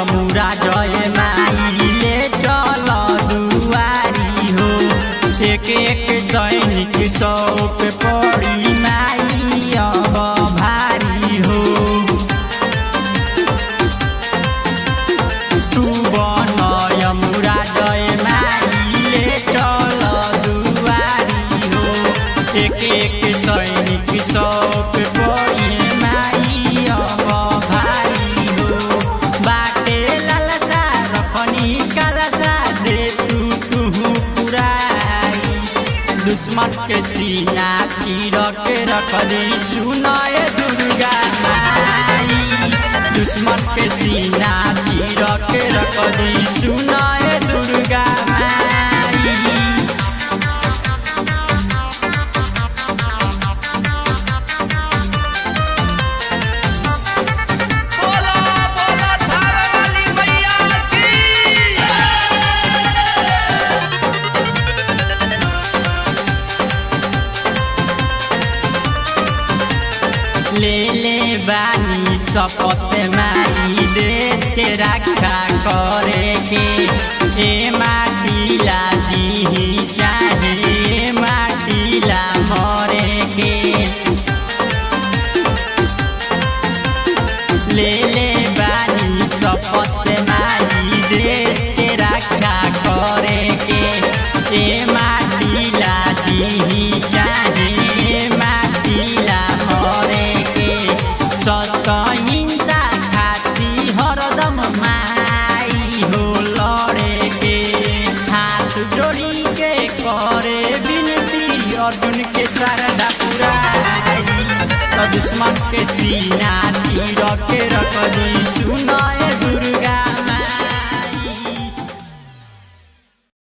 यमुरा जय माई ले चल दुआरी हो एक एक सैनिक सौ पे पड़ी माई अब भारी हो तू बन यमुरा जय माई ले चल दुआरी हो एक एक सैनिक सौ पे पड़ी माई अब भारी हो बाटे लालसा रखनी कालसा दे तू तू पुराई दुश्मन के सीना चीर के रख दी सुनाए दुर्गा माई दुश्मन के सीना चीर के रख दी सुनाए दुर्गा माई बोला बोला थारा वाली मैया की ले ले बानी शपथ माई दे के रखा करे के ए माटी ला दीही चाहे ए माटी ला मरे के ले ले बानी शपथ माई दे के रखा करे के ए माटी ला दीही चाहे ए माटी ला मरे के सत हिंसा खाती हरदम माई हो लड़े के हाथ जोड़ी के करे बिनती अर्जुन के सरदा पुराई तो दुश्मन के सीना तीर के रख दी सुनाए दुर्गा